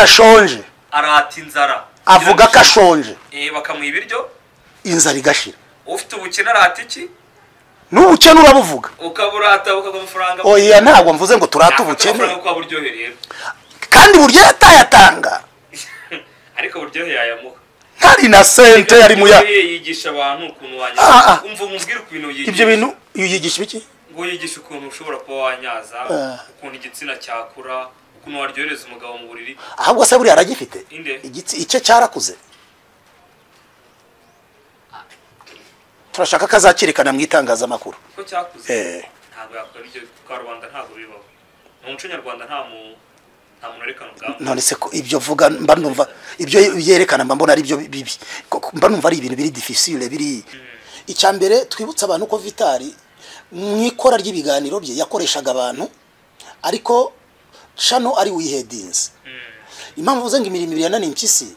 arashonje arata inzara avuga ko ashonje Eh, bakamuha ibiryo inzara igashira ufite ubukene arata iki n'ubukene urabuvuga ukaba urata bakaguha amafaranga oya ntabwo mvuze ngo turate ubukene amafaranga kwa buryohereye kandi buryo yatayatanga ariko buryohereye ayamuha ntari na sente yari muya Buryohereye yigisha abantu ukuntu Ah, wanyaza ah. umva umbwire ukuntu yigisha ibyo bintu iyo yigisha ibiki ngo yigisha ukuntu ushobora kuba wanyaza Ah. ukuntu igitsina cyakura ukuntu waryohereza umugabo mu buriri ahubwo se buriya aragifite Inde. igitsi icye cyarakuze turashaka ko azakirikana mu itangazamakuru ko cyakuze Eh. ntabwo yakora ibyo karubanda ntabwo bibaho mu muco nyarwanda nta mu nta muntu werekana ubwambure none se ko ibyo vuga mba numva ibyo yerekana mba mbona ari byo bibi Ko- mba numva ari ibintu biri difficile biri icya mbere twibutse abantu ko vitari mu ikora ry'ibiganiro bye yakoreshaga abantu ariko shano ari wihedinze impamvu uvuze ngo imirimo ibiri yananiye impyisi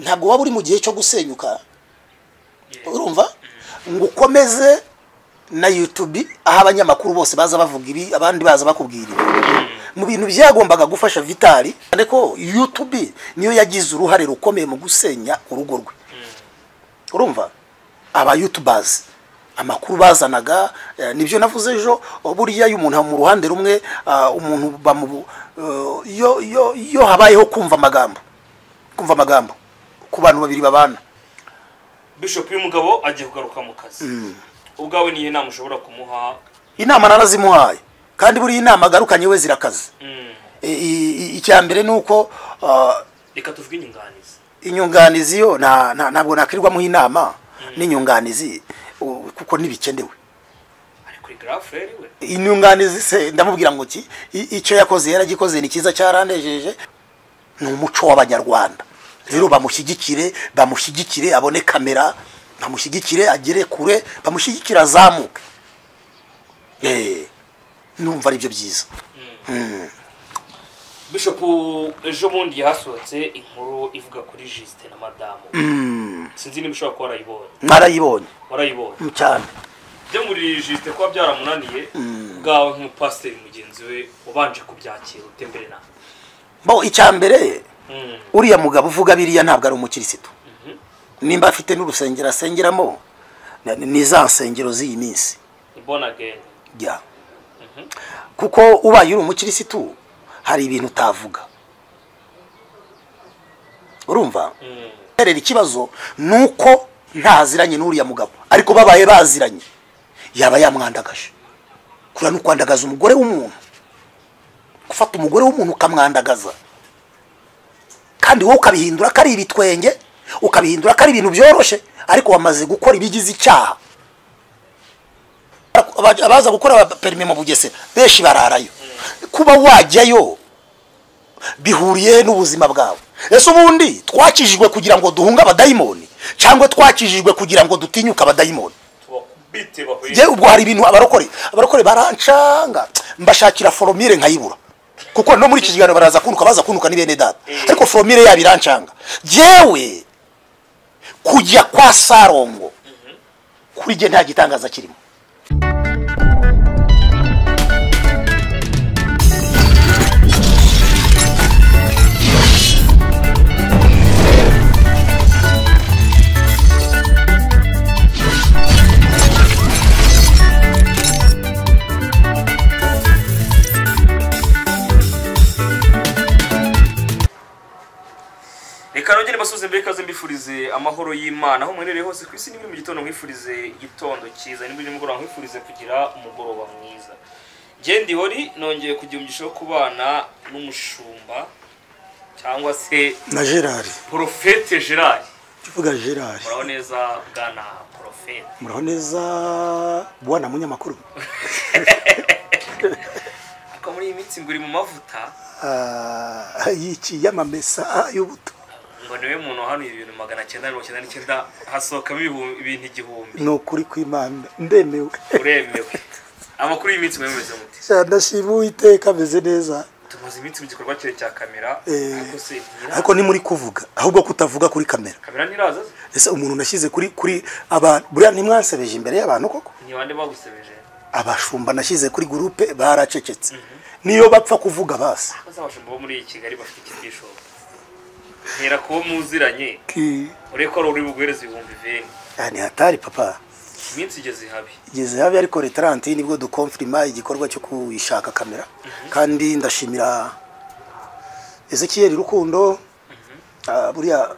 ntabwo waba uri mu gihe cyo gusenyuka urumva ngo ukomeze na yutubi aho abanyamakuru bose baza bavuga ibi abandi baza bakubwira ibi mu bintu byagombaga gufasha vitari ariko yutubi niyo yagize uruhare rukomeye mu gusenya urugo rwe urumva aba yutubazi amakuru bazanaga eh, nibyo navuze ejo buriya iyo umuntu ari mu ruhande rumwe ah, umuntu bamu eh, iyo- iyo- iyo habayeho kumva amagambo kumva amagambo ku bantu babiri babana bishop y'umugabo agiye kugaruka mu kazi ubwawe niyo nama ushobora kumuha inama narazimuhaye kandi buriya inama agarukanye we zirakaze Mm. I- i- i- icya mbere ni uko ah, reka tuvuge inyunganizi inyunganizi yo nta- nta- ntabwo nakirirwamo inama n'inyunganizi u- kuko ntibikenewe ari kuri garafurere we inyunganizi se ndamubwira ngo iki I- icyo yakoze yaragikoze ni cyiza cyarandejeje ni umuco w'abanyarwanda rero bamushyigikire bamushyigikire abone kamera bamushyigikire agere kure bamushyigikire azamuke Eh, numva ari byo byiza bishop ejo bundi hasohotse inkuru ivuga kuri jisite na madamu sinzi niba ushobora kuba warayibonye narayibonye warayibonye cyane byo muri jisite kuba byaramunaniye bwawe nk'umupasiteri mugenzi we ubanje kubyakira ute mbere nawe bo icya mbere Mm. uriya mugabo uvuga biriya ntabwo ari umukirisitu nimba afite n'urusengero asengeramo na- ni za nsengero z'iyi minsi born again ya kuko ubaye uri umukirisitu hari ibintu utavuga urumva rero ikibazo ni uko ntaziranye n'uriya mugabo ariko babaye baziranye yaba yamwandagaje kura ni ukwandagaza umugore w'umuntu gufata umugore w'umuntu ukamwandagaza kandi wowe ukabihindura ko ari ibitwenge ukabihindura ko ari ibintu byoroshye ariko wamaze gukora ibigize icyaha Aba- abaza gukora perime mu bugesera benshi bararayo kuba wajyayo bihuriye n'ubuzima bwawe ese ubundi twakijijwe kugira ngo duhunge abadayimoni cyangwa twakijijwe kugira ngo dutinyuke abadayimoni tubakubite bahuye njye ubwo hari ibintu abarokore abarokore barancanga mbashakira foromire nkayibura kuko no muri iki kiganiro baraza kuntuka baza kuntuka ni bene data ariko foromire yabo irancanga jyewe kujya kwa sarongo kuri jye nta gitangaza kirimo reka nongere mbasuze mbere ikaze mbifurize amahoro y'imana aho mwiherereye hose ku isi nimuri mu gitondo mwifurize igitondo cyiza nimuri nimugoroba mwifurize kugira umugoroba mwiza njye ndihori nongeye kugira umugisha wo kubana n'umushumba cyangwa se na gerard porofete gerard tuvuga gerard muraho neza bwana porofete muraho neza bwana munyamakuru ariko muri iyi minsi ngo uri mu mavuta Ah, y'iki y'amamesa y'ubuto ngo niwe muntu wahanuye ibintu magana cyenda mirongo cyenda n'icyenda hasohokamo ibihumbi- ibintu igihumbi ni ukuri kw'imana ndemewe uremewe amakuru y'iminsi mwemeze mute ndashima uwiteka ameze neza tumaze iminsi mu gikorwa kire cya kamera Eh, ariko se ntiraza ariko ni muri kuvuga ahubwo kutavuga kuri kamera kamera ntiraza se? ese umuntu nashyize kuri kuri abantu buriya ntimwansebeje imbere y'abantu koko ni bande bagusebeje abashumba nashyize kuri gurupe baracecetse niyo bapfa kuvuga basi bazabasha bo muri iyi kigali bafite ikibishobo ntera kuwo muziranye urebe ko ari uri buguhereze ibihumbi veni aha ni hatari papa iminsi igeze ihabi igeze habi ariko retarante nibwo dukomfirima igikorwa cyo kuyishaka kamera kandi ndashimira ezekiyeri rukundo ah, buriya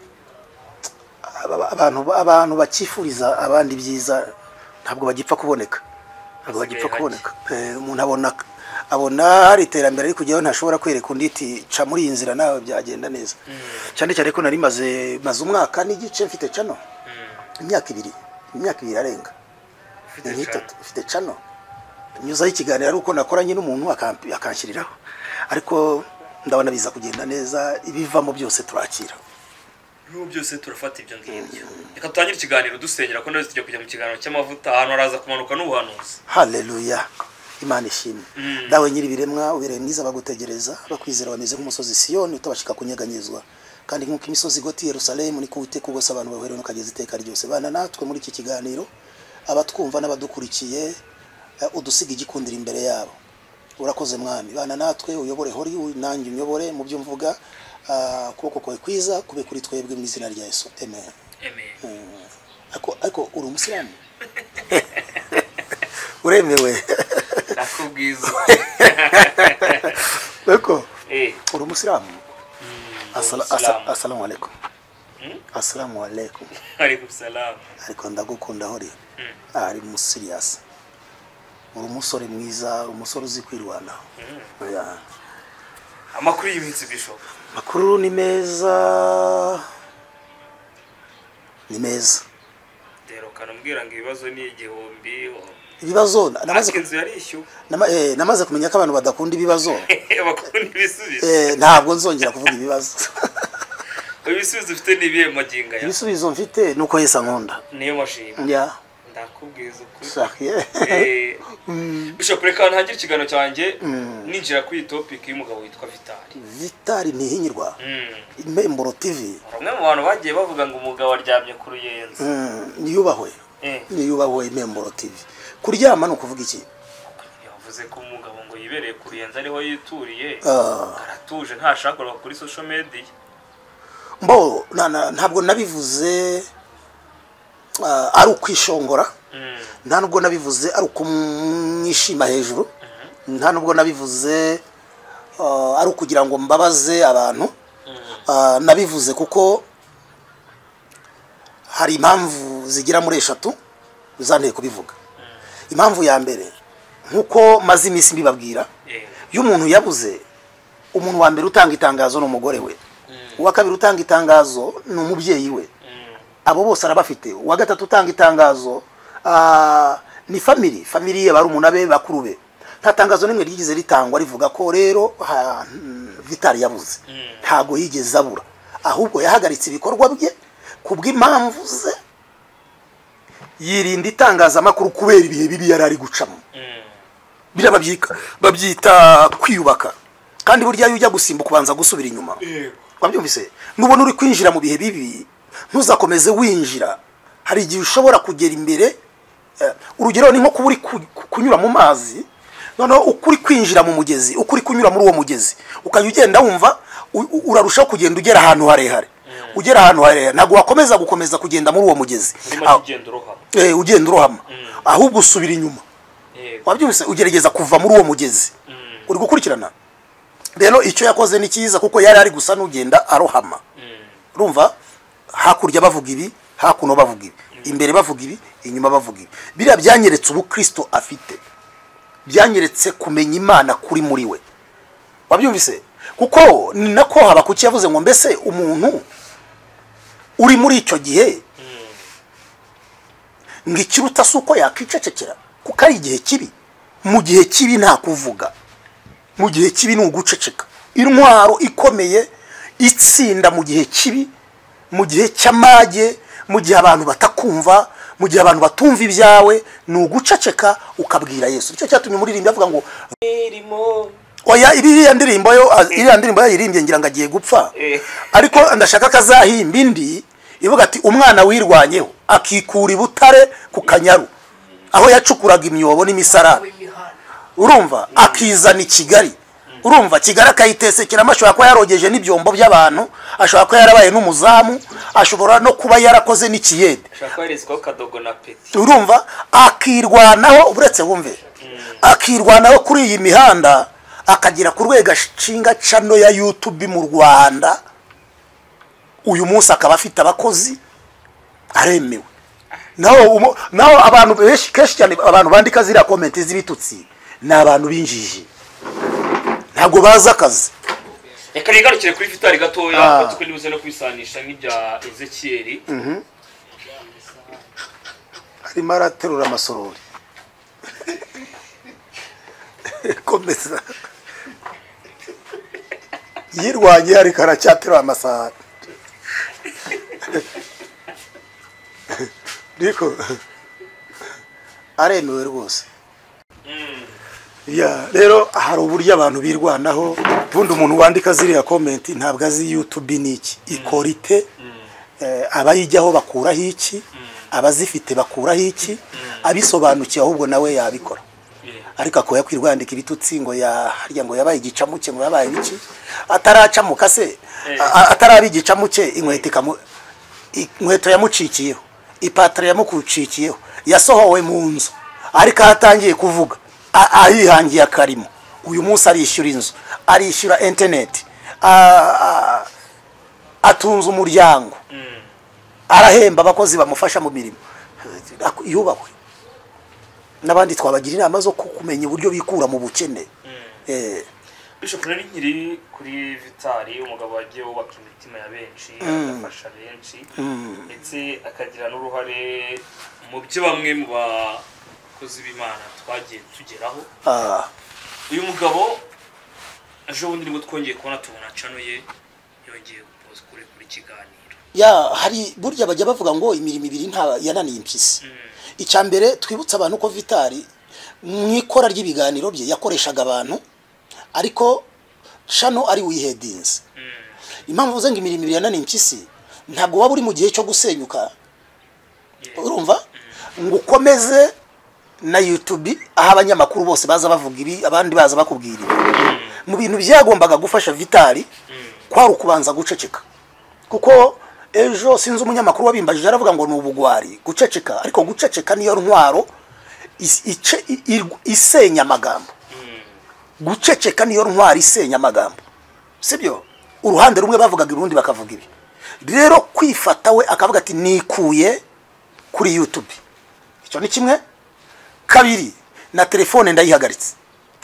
aba- abantu abantu bakifuriza abandi byiza ntabwo bagipfa kuboneka ntabwo Hasigaye bagipfa hake. kuboneka Eh, umuntu abona abona hari iterambere ariko kujyaho ntashobora kwereka undi iti ca muri iyi nzira nawe byagenda neza cyane cyane ko nari maze maze umwaka n'igice mfite cano imyaka ibiri imyaka ibiri arenga ufite ni cane. nk'itatu mfite cano nyuzaho ikiganiro ari uko nakoranye n'umuntu akamp- akanshyiriraho ariko ndabona biza kugenda neza ibivamo byose turakira ibihugu byose turafata ibyo ngibyo reka dutangire ikiganiro dusenyera ko neza tujya kujya mu kiganiro cy'amavuta ahantu haraza kumanuka n'ubuhanuzi haleluya imana ishimwe Mm. dawe nyir'ibiremwa ubereye mwiza bagutegereza bakwizera bameze nk'umusozi siyoni utabashika kunyeganyezwa kandi nk'uko imisozi igota i yerusalemu niko uwiteka ubose abantu bahorewe n'ukageza iteka ryose bana natwe muri iki kiganiro abatwumva n'abadukurikiye eh, udusiga igikundiro imbere yabo urakoze mwami bana natwe uyobore hori uyu nanjye unyobore mu byo mvuga ah, ukuboko kwawe kwiza kube kuri twebwe mu izina rya yesu amen amen ariko ariko uri umusiramu uremewe ndakubwiza Eko, eh uri umusilamu Asala- asa- umusilamu. asalamu alaikum Hmm? asalamu alaikum ariko salamu ariko ndagukunda hori ari musiriyasi uri umusore mwiza umusore uzi kwirwanaho Oya. amakuru y'iminsi bishop makuru ni meza ni meza derukana umbwira ngo ibibazo ni igihumbi ibibazo na- namaze aske ku- inzu yarishyuwe nama- eh, namaze kumenya ko abantu badakunda ibibazo bakunda ibisubizo Eh, ntabwo nzongera kuvuga ibibazo ibisubizo ufite ni ibihe maginga ya ibisubizo mfite ni uko yesi ankunda niyo mashini ya ndakubwiza ukuri shakiye Eh, bishop reka ntangire ikiganiro cyanjye ninjira kuri iyi topic y'umugabo witwa vitali vitari ntihinyirwa Mm. impemburo tv bamwe mu bantu bagiye bavuga ngo umugabo aryamye ku ruyenzi Mm, niyubahwe Eh, niyubahwe impemburo tv kuryama ni ukuvuga iki yavuze ko umugabo ngo yibereye ku ruyenzi ariho yituriye Ah, aratuje ntashaka kureba kuri social media mbo na- na- ntabwo nabivuze ah, ari ukwishongora Mm. nta nubwo nabivuze ari ukumwishima hejuru nta nubwo nabivuze ah, ari ukugira ngo mbabaze abantu Mm. Ah, nabivuze kuko hari impamvu zigera muri eshatu zanteye kubivuga impamvu ya mbere nk'uko maze iminsi mbibabwira Eh. iyo umuntu yabuze umuntu wa mbere utanga itangazo ni umugore we Mm. uwa kabiri utanga itangazo ni umubyeyi we Mm. abo bose arabafite uwa gatatu utanga itangazo ah, ni famiri famiri ye barumuna be bakuru be nta tangazo n'imwe ryigeze ritangwa rivuga ko rero ha- mm, vitari yabuze Mm. ntabwo yigeze abura ahubwo yahagaritse ibikorwa bye ku bw'impamvu ze yirinda itangazamakuru kubera ibihe bibi yari ari gucamo Mm. biriya babyika- babyita kwiyubaka kandi burya iyo ujya gusimbuka ubanza gusubira inyuma Yego. wabyumvise nubona uri kwinjira mu bihe bibi ntuzakomeze winjira hari igihe ushobora kugera imbere eh, urugero ni nko kuba uri ku- ku- kunyura mu mazi noneho uko uri kwinjira mu mugezi uko uri kunyura muri uwo mugezi ukajya ugenda wumva u- u- urarushaho kugenda ugera ahantu harehare ugera ahantu harehare ntabwo wakomeza gukomeza kugenda muri uwo mugezi urimo Ah, kugenda urohama eh, ugenda urohama ahubwo usubira inyuma Yego. wabyumvise ugerageza kuva muri uwo mugezi Mm. uri gukurikirana rero icyo yakoze ni cyiza kuko yari ari gusa n'ugenda arohama Mm. urumva hakurya bavuga ibi hakuno bavuga ibi imbere bavuga ibi inyuma bavuga ibi biriya byanyeretse ubukristo afite byanyeretse kumenya imana kuri muri we wabyumvise kuko ni nako habakuki yavuze ngo mbese umuntu uri muri icyo gihe Mm. ngo ikiruta si uko yakicecekera kuko ari igihe kibi mu gihe kibi nta kuvuga mu gihe kibi ni uguceceka intwaro ikomeye itsinda mu gihe kibi mu gihe cy'amage mu gihe abantu batakumva mu gihe abantu batumva ibyawe ni uguceceka ukabwira yesu nicyo cyatumye umuririmbyi avuga ngo Irimo. oya iriya ndirimbo yo iriya ndirimbo yayirimbye ngira ngo agiye gupfa Eh. ariko ndashaka ko azahimba indi ivuga ati umwana wirwanyeho akikura i butare ku kanyaru aho yacukuraga imyobo n'imisarane urumva akizana i kigali urumva kigali akayitesekera ashobora kuba yarogeje n'ibyombo by'abantu ashobora kuba yarabaye n'umuzamu ashobora no kuba yarakoze n'ikiyede ashobora kuba yarizwaho kadogo na peti urumva akirwanaho uretse wumve akirwanaho kuri iyi mihanda akagera ku rwego ashinga cano ya yutubi mu rwanda uyu munsi akaba afite abakozi aremewe naho umo- naho abantu benshi kenshi cyane abantu bandika ziriya komenti z'ibitutsi ni abantu b'injiji ntabwo bazi akazi reka nigarukire kuri vitari gatoya Ah. kuko ntibuzere no kubisanisha n'ibya ezekiyeri arimo araterura amasorori komeza yirwanye ariko aracyaterura amasahani ariko aremewe rwose Ya, rero hari uburyo abantu birwanaho ubundi umuntu wandika ziriya komenti ntabwo azi yutubi ni iki ikora ite Eh, abayijyaho bakuraho iki abazifite bakuraho iki abisobanukiwe ahubwo nawe yabikora ariko akaba yakwiriye kwandika ibitutsi ngo ya harya ngo yabaye igicamuke ngo yabaye iki ataracamuka se a- a- ataraba igicamuke inkweto ikamu i- inkweto yamucikiyeho ipataro yamukucikiyeho yasohowe mu nzu ariko aho atangiye kuvuga a- ayihangiye akarimo uyu munsi arishyura inzu arishyura interineti a- a- atunze umuryango arahemba abakozi bamufasha mu mirimo Ak- yubahwe n'abandi twabagira inama zo ku- kumenya uburyo bikura mu bukene Eh, bishop rero nkiri kuri vitari umugabo wagiye wubaka imitima ya benshi agafasha benshi ndetse akagira n'uruhare mu byo bamwe mu bakozi b'imana twagiye tugeraho ah, uyu mugabo ejo bundi nibwo twongeye kubona tubona cano ye yongeye kurekura ikiganiro ya hari burya bajya bavuga ngo imirimo ibiri nta yananiye impyisi icya mbere twibutse abantu ko vitari mu ikora ry'ibiganiro bye yakoreshaga abantu ariko shano ari wihedinze impamvu uvuze ngo imirimo ibiri yananiye impyisi ntabwo waba uri mu gihe cyo gusenyuka urumva ngo ukomeze na yutubi aho abanyamakuru bose baza bavuga ibi abandi baza bakubwira ibi mu bintu byagombaga gufasha vitari kwari ukubanza guceceka kuko ejo sinzi umunyamakuru wabimbajije aravuga ngo ni ubugwari guceceka ariko guceceka niyo ntwaro is- ice- i- irw- isenya amagambo guceceka niyo ntwaro isenya amagambo sibyo uruhande rumwe bavugaga urundi bakavuga ibi rero kwifata we akavuga ati nikuye kuri youtube icyo ni kimwe kabiri na telefone ndayihagaritse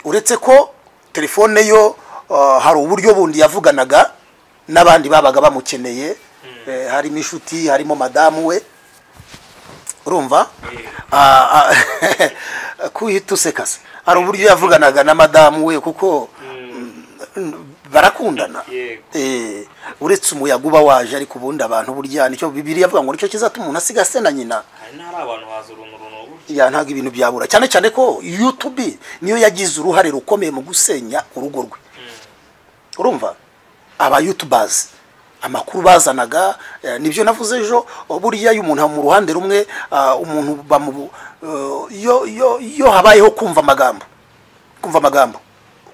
uretse ko telefone yo uh, hari uburyo bundi yavuganaga n'abandi babaga bamukeneye eh, harimo inshuti harimo madamu we urumva Ah, ah, kuhita useka se hari uburyo yavuganaga na madamu we kuko mm, barakundana Yego. Eh, uretse umuyaga uba waje ariko ubundi abantu burya nicyo bibiri yavuga ngo nicyo kizatuma umuntu asiga se na nyina hari n'ahari abantu haza uruntu n'uburyo ya ntabwo ibintu byabura cyane cyane ko yutubi niyo yagize uruhare rukomeye mu gusenya urugo rwe urumva aba yutubazi amakuru bazanaga eh, nibyo navuze ejo buriya iyo umuntu mu ruhande rumwe ah, umuntu bamu eh, iyo iyo- iyo habayeho kumva amagambo kumva amagambo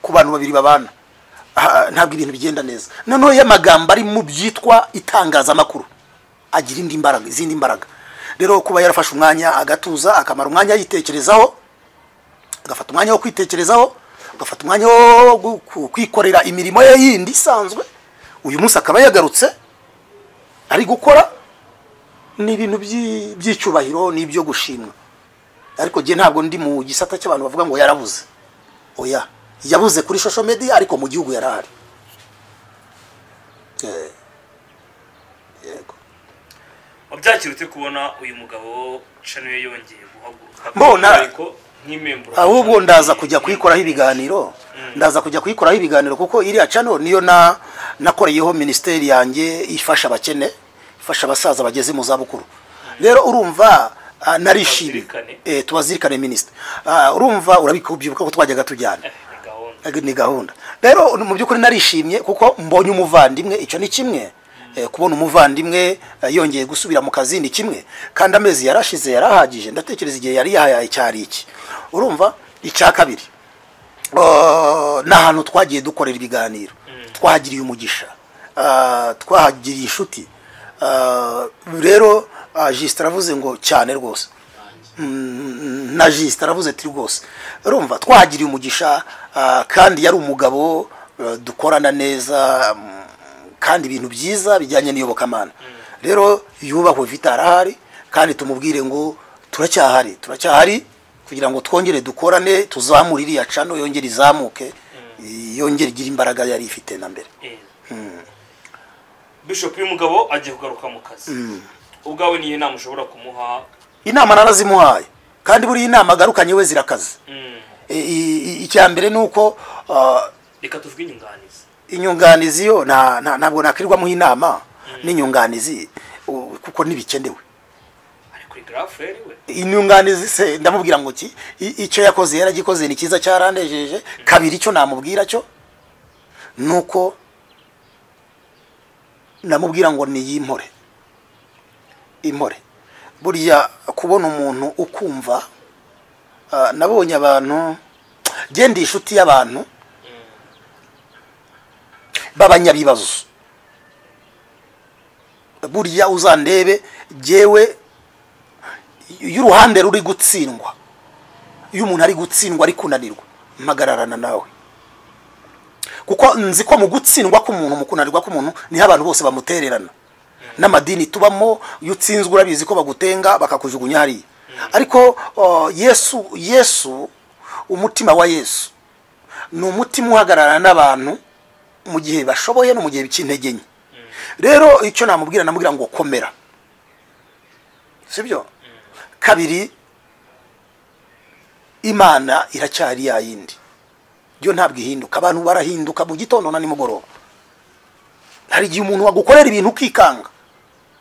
ku bantu babiri babana ah, ntabwo ibintu bigenda neza noneho iyo amagambo ari mu byitwa itangazamakuru agira indi mbaraga izindi mbaraga rero kuba yarafashe umwanya agatuza akamara umwanya yitekerezaho agafata umwanya wo kwitekerezaho agafata umwanya wo gu- ku- kwikorera imirimo ye yindi isanzwe uyu munsi akaba yagarutse ari gukora ni ibintu by'i- by'icyubahiro n'ibyo gushimwa ariko jye ntabwo ndi mu gisata cy'abantu bavuga ngo yarabuze oya yabuze kuri social media ariko mu gihugu yarahari Eh, yego wabyakira ute kubona uyu mugabo cano ye yongeye guhaguruka Mbona- ariko nk'imemburo ahubwo ndaza kujya kuyikoraho ibiganiro ndaza kujya kuyikoraho ibiganiro kuko iriya cano niyo na nakoreyeho minisiteri yanjye ifasha abakene ifasha abasaza bageze mu zabukuru rero urumva ah, narishimye Tubazirikane. Eh, tubazirikane minisitiri Ah, urumva urabikubyibuka ko twajyaga tujyana ni gahunda ni gahunda rero mu by'ukuri narishimye kuko mbonye umuvandimwe icyo ni kimwe Eh, kubona umuvandimwe eh, yongeye gusubira mu kazi ni kimwe kandi amezi yarashize yarahagije ndatekereza igihe yari yahaye cyari iki urumva icya kabiri Ah, ni ahantu twagiye dukorera ibiganiro twahagiriye umugisha Ah, twahagiriye inshuti Ah, rero ah, jisita aravuze ngo cyane rwose Mm, na jisita aravuze ati rwose urumva twahagiriye umugisha ah, kandi yari umugabo ah, dukorana neza mm, kandi ibintu byiza bijyanye n'iyobokamana rero yubahwe vita arahari kandi tumubwire ngo turacyahari turacyahari kugira ngo twongere dukorane tuzamure iriya cano yongere izamuke yongere igire imbaraga yari ifite na mbere Eh. bishop y'umugabo agiye kugaruka mu kazi ubwawe niyo nama ushobora kumuha inama narazimuhaye kandi buriya inama agarukanye we zirakaze Mm. I- i- i- icya mbere ni uko ah, reka tuvuge inyunganizi inyunganizi yo nta- nta- ntabwo nakirirwamo inama n'inyunganizi u- kuko ntibikenewe ari kuri grand frere we inyunganizi se ndamubwira ngo ki I- icyo yakoze yaragikoze ni cyiza cyaranejeje kabiri icyo namubwira cyo ni uko ndamubwira ngo ni yimpore impore buriya kubona umuntu ukumva ah, nabonye abantu genda inshuti y'abantu b'abanyabibazo burya uzandebe jyewe y'uruhande ruri gutsindwa iyo umuntu ari gutsindwa ari kunanirwa mpagararana nawe kuko nzi ko mu gutsindwa k'umuntu mu kunanirwa k'umuntu niho abantu bose bamutererana n'amadini tubamo iyo utsinzwe urabizi ko bagutenga bakakujugunya hariya ariko uh, yesu yesu umutima wa yesu ni umutima uhagararana n'abantu mu gihe bashoboye no mu gihe cy'intege nke rero icyo namubwira namubwira ngo komera sibyo kabiri imana iracyari ya yindi yo ntabwo ihinduka abantu barahinduka mu gitondo na nimugoroba hari igihe umuntu wagukorera ibintu ukikanga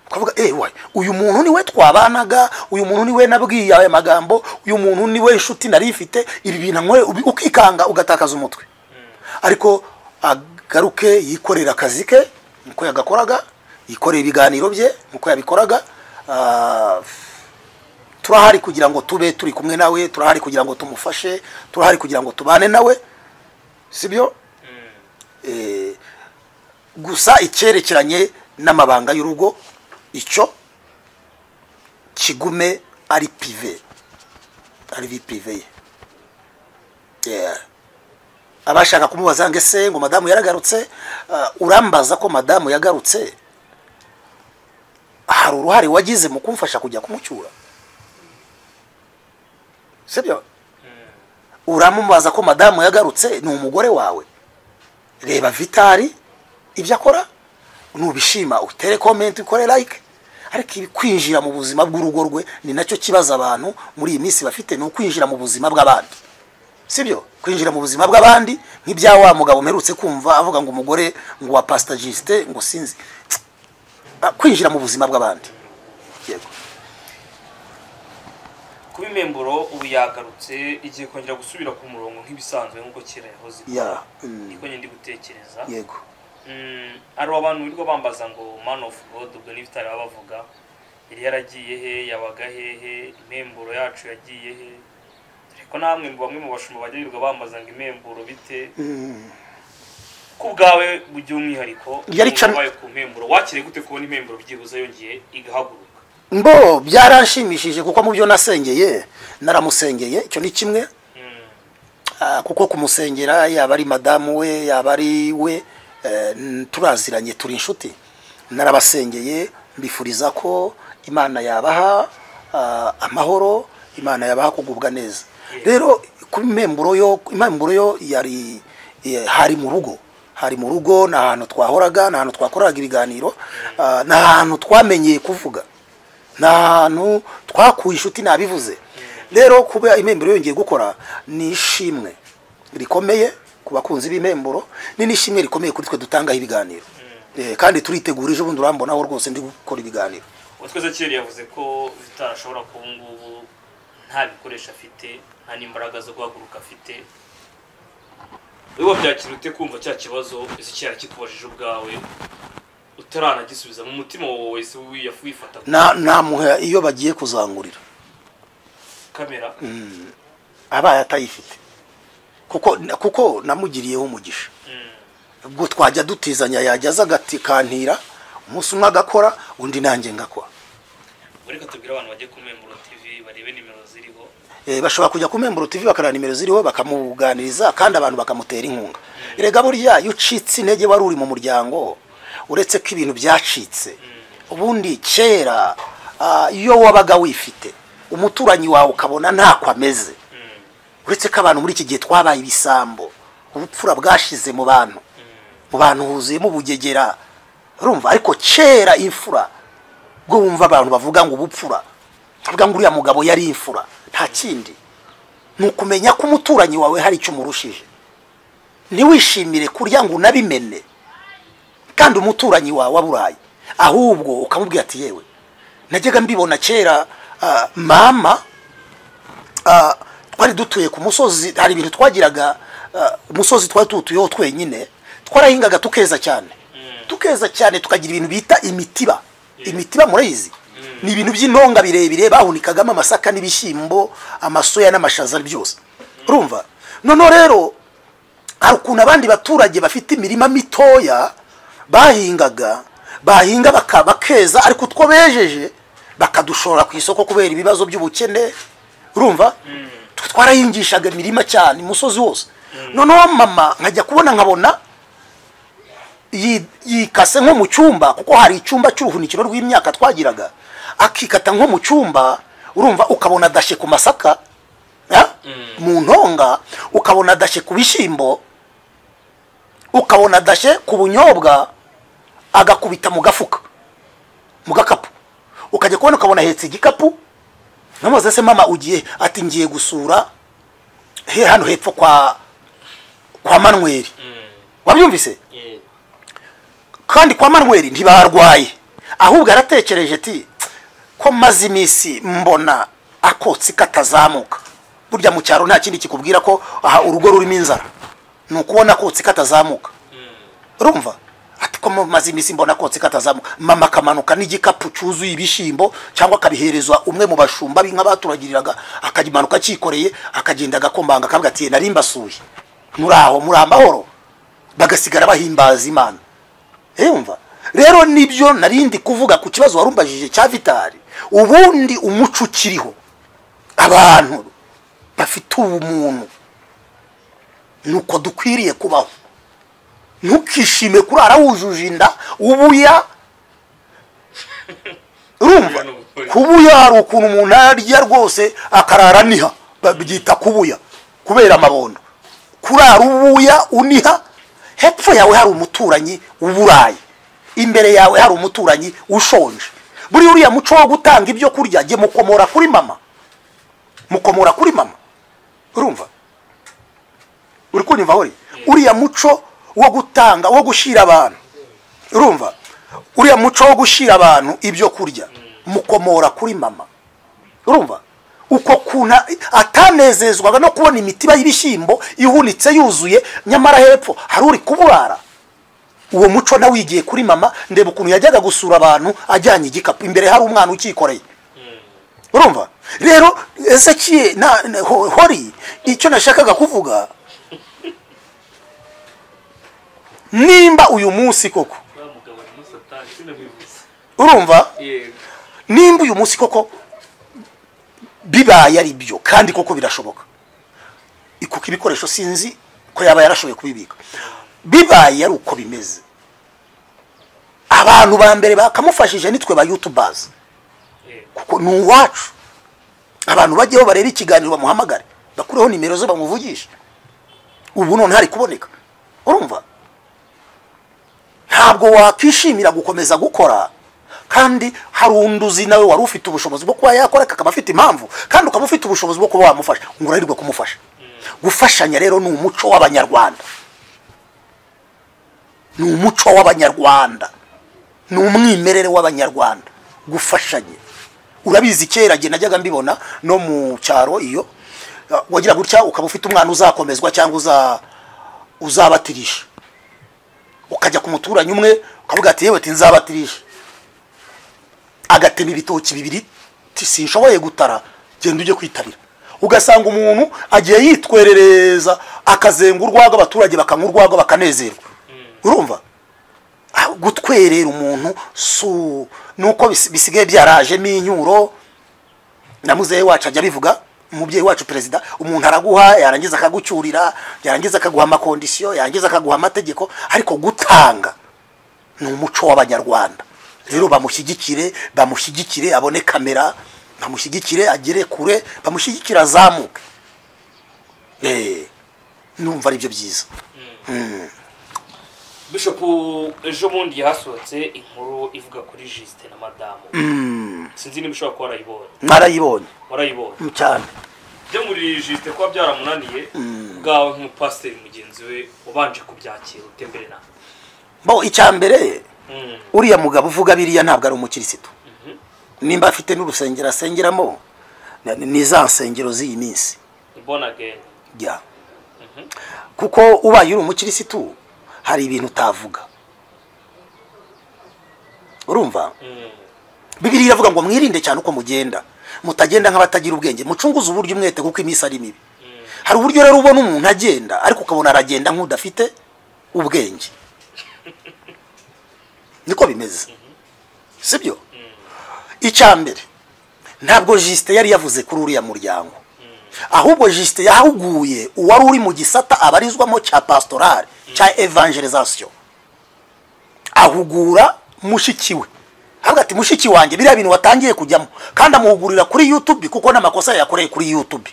ukavuga eh wayo uyu muntu niwe twabanaga uyu muntu niwe nabwiye aya magambo uyu muntu niwe inshuti nari ifite ibi bintu anyweye, ubi- ukikanga ugatakaza umutwe ariko agaruke yikorera akazi ke niko yagakoraga yikorera ibiganiro bye niko yabikoraga ah, turahari kugira ngo tube turi kumwe nawe turahari kugira ngo tumufashe turahari kugira ngo tubane nawe sibyo Eh, gusa icyerekeranye n'amabanga y'urugo icyo kigume ari pive ari vi pive ye Yeah. abashaka kumubaza ngo ese ngo madamu yaragarutse ah, urambaza ko madamu yagarutse hari uruhare wagize mu kumfasha kujya kumucyura sibyo uramubaza ko madamu yagarutse ni umugore wawe reba vitari ibyo akora nubishima utere komenti ukore like ariko ibi kwinjira mu buzima bw'urugo rwe ni nacyo kibazo abantu muri iyi minsi bafite ni ukwinjira mu buzima bw'abandi sibyo kwinjira mu buzima bw'abandi nk'ibya wa mugabo mperutse kumva avuga ngo umugore ngo wa pasita jisite ngo sinzi Ah, kwinjira mu buzima bw'abandi yego kuba imemburo ubu yagarutse igiye kongera gusubira ku murongo nk'ibisanzwe nk'uko kera yahoze ya mm, niko njye ndi gutekereza yego Mm, hari abantu birirwa bambaza ngo man of god ubwo n'ibitari baba bavuga yari yaragiye he yabaga hehe imemburo yacu yagiye he ariko namwe mu bamwe mu bashumba bajya birirwa bambaza ngo imemburo bite Mm, ku bwawe by'umwihariko Yari can- wabaye ku mpemburo wakiriye gute kubona impemburo byibuze yongeye igahaguruka mbo byaranshimishije kuko mu byo nasengeye naramusengeye icyo ni kimwe Mm, Ah, kuko kumusengera yaba ari madamu we yaba ari we eh, n- turaziranye turi inshuti narabasengeye mbifuriza ko imana yabaha ah, amahoro imana yabaha kugubwa neza rero ku memuro yo imemburo yo yari eh, hari mu rugo hari mu rugo ni ahantu twahoraga ni ahantu twakoraga ibiganiro ah, ni ahantu twamenyeye kuvuga ni ahantu twakuye inshuti nabivuze rero kuba imemburo yongeye gukora ni ishimwe rikomeye ku bakunzi b'imemburo ni n'ishimwe rikomeye kuri twe dutangaho ibiganiro Eh, kandi turitegura ejo bundi urambonaho rwose ndi gukora ibiganiro uwo twese kera yavuze ko bitarashobora kuba ubu ngubu nta bikoresho afite nta n'imbaraga zo guhaguruka afite wowe wabyakira ute kumva cya kibazo ese kera kikubajije ubwawe utaranagisubiza mu mutima wawe wese wifata Na- namuha iyo bagiye kuzangurira kamera abaye atayifite kuko kuko namugiriyeho umugisha ubwo twajya dutizanya yajya aza agatikanira umunsi umwe agakora undi nanjye ngakora ureka tubwire abantu bajye ku Memburo TV barebe nimero ziriho Eh, bashobora kujya ku Memburo TV bakareba nimero ziriho bakamuganiriza kandi abantu bakamutera inkunga erega burya iyo ucitse intege wari uri mu muryango uretse ko ibintu byacitse ubundi kera ah, iyo wabaga wifite umuturanyi wawe ukabona ntako ameze uretse ko abantu muri iki gihe twabaye ibisambo ubupfura bwashize mu bantu mu bantu huzuyemo ubugegera urumva ariko kera imfura bwo wumva abantu bavuga ngo ubupfura bavuga ngo uriya mugabo yari imfura nta kindi ni ukumenya ko umuturanyi wawe hari icyo umurushije ntiwishimire kurya ngo unabimene kandi umuturanyi wawe aburaye ahubwo ukamubwira ati yewe najyaga mbibona kera ah, mama ah, twari dutuye ku musozi hari ibintu twagiraga ah, umusozi twari tuwutuyeho twenyine twarahingaga tukeza cyane tukeza cyane tukagira ibintu bita imitiba imitiba murayizi ni ibintu by'intonga birebire bahunikagamo amasaka n'ibishyimbo amasoya n'amashaza byose urumva noneho rero hari ukuntu abandi baturage bafite imirima mitoya bahingaga bahinga baka- bakeza ariko utwo bejeje bakadushora ku isoko kubera ibibazo by'ubukene urumva Twe twarahingishaga imirima cyane umusozi wose noneho mama nkajya kubona nkabona yi- yikase nko mu cyumba kuko hari icyumba cy'uruhunikiro rw'imyaka twagiraga akikata nko mu cyumba urumva ukabona adashe ku masaka ya? mu ntonga ukabona adashe ku bishyimbo ukabona adashe ku bunyobwa agakubita mu gafuka mu gakapu ukajya kubona ukabona ahetse igikapu namuze se mama ugiye ati ngiye gusura he hano hepfo kwa kwa manweri wabyumvise kandi kwa manweri ntibarwaye ahubwo yaratekereje ati ko maze iminsi mbona akotsi katazamuka burya mu cyaro nta kindi kikubwira ko aha urugo rurimo inzara ni ukubona akotsi katazamuka urumva ati ko maze iminsi mbona akotsi katazamuka mama akamanuka n'igikapu cyuzuye ibishyimbo cyangwa akabiherezwa umwe mu bashumba b'inka baturagiriraga akagimanuka akikoreye akagenda agakombanga akavuga ati nari mbasuye muri aho muri amahoro bagasigara bahimbaza imana yumva rero nibyo narindi kuvuga ku kibazo warumbajije cya vitari ubundi umuco ukiriho abantu bafite ubumuntu nuko dukwiriye kubaho ntukishime kurara wujuje inda ubuya urumva kubuya hari ukuntu umuntu arya rwose akarara aniha babyita kubuya kubera amabondo kurara ubuya uniha hepfo yawe hari umuturanyi uburaye imbere yawe hari umuturanyi ushonje buri uriya muco wo gutanga ibyo kurya jye mukomora kuri mama mukomora kuri mama urumva uri kunyumva hori uriya muco wo gutanga wo gushyira abantu urumva uriya muco wo gushyira abantu ibyo kurya mukomora kuri mama urumva uko kuntu atanezezwaga no kubona imitiba y'ibishyimbo ihunitse yuzuye nyamara hepfo hari uri kuburara uwo muco nawe wigiye kuri mama ndeba ukuntu yajyaga gusura abantu ajyanye igikapu imbere hari umwana ukikoreye urumva rero ezekiye na na- ho- hori icyo nashakaga kuvuga nimba uyu munsi koko uriya mugabo ni satani sinamwibuze urumva yego nimba uyu munsi koko bibaye ari byo kandi koko birashoboka ikuka ibikoresho sinzi ko yaba yarashoboye kubibika bibaye ari uko bimeze abantu ba mbere bakamufashije nitwe ba yutubazi yego kuko ni uwacu abantu bajyeho barebe ikiganiro bamuhamagare bakureho nimero ze bamuvugishe ubu none hari kuboneka urumva ntabwo wakwishimira gukomeza gukora kandi hari undi uzi nawe wari ufite ubushobozi bwo kuba yakora akaba afite impamvu kandi ukaba ufite ubushobozi bwo kuba wamufasha ngo urahirwe kumufasha gufashanya rero ni umuco w'abanyarwanda ni umuco w'abanyarwanda ni umwimerere w'abanyarwanda gufashanya urabizi kera jye najyaga mbibona no mu cyaro iyo uh, wagira gutya ukaba ufite umwana uzakomezwa cyangwa uza uzabatirisha ukajya ku muturanyi umwe ukavuga ati yewe ati nzabatirisha agatema ibitoki bibiri ti sinshoboye gutara genda ujye kwitabira ugasanga umuntu agiye yitwerereza akazenga urwagwa abaturage bakanywa urwagwa bakanezerwa urumva Ah, gutwerera umuntu su nuko bis- bisigaye byarajemo inyuro na muzehe wacu ajya abivuga umubyeyi wacu perezida umuntu araguha yarangiza akagucyurira yarangiza akaguha amakondisiyo yarangiza akaguha amategeko ariko gutanga ni umuco w'abanyarwanda rero bamushyigikire bamushyigikire abone kamera bamushyigikire agere kure bamushyigikire azamuke Eh, numva ari byo byiza bishop ejo bundi hasohotse inkuru ivuga kuri jisite na madamu sinzi niba ushobora kuba warayibonye mwarayibonye warayibonye mm, cyane byo muri jisite kuba byaramunaniye bwawe nk'umupasiteri mugenzi we ubanje kubyakira utembere nawe bo icya mbere Mm. uriya mugabo uvuga biriya ntabwo ari umukirisitu nimba afite n'urusengero asengeramo na- ni za nsengero z'iyi minsi ni born again ya kuko ubaye uri umukirisitu hari ibintu utavuga urumva Mm. bibiri iravuga ngo mwirinde cyane uko mugenda mutagenda nk'abatagira ubwenge mucunguze uburyo umwete kuko iminsi ari mibi hari uburyo rero ubona umuntu agenda ariko ukabona aragenda nk'udafite ubwenge niko bimeze sibyo icya mbere ntabwo jisite yari yavuze kuri uriya muryango ahubwo jisite yahuguye uwari uri mu gisata abarizwamo cya pasitorale cya evangelizasiyo ahugura mushiki we avuga ati mushiki wanjye biriya bintu watangiye kujyamo kandi amuhugurira kuri yutube kuko n'amakosa yakoreye kuri yutube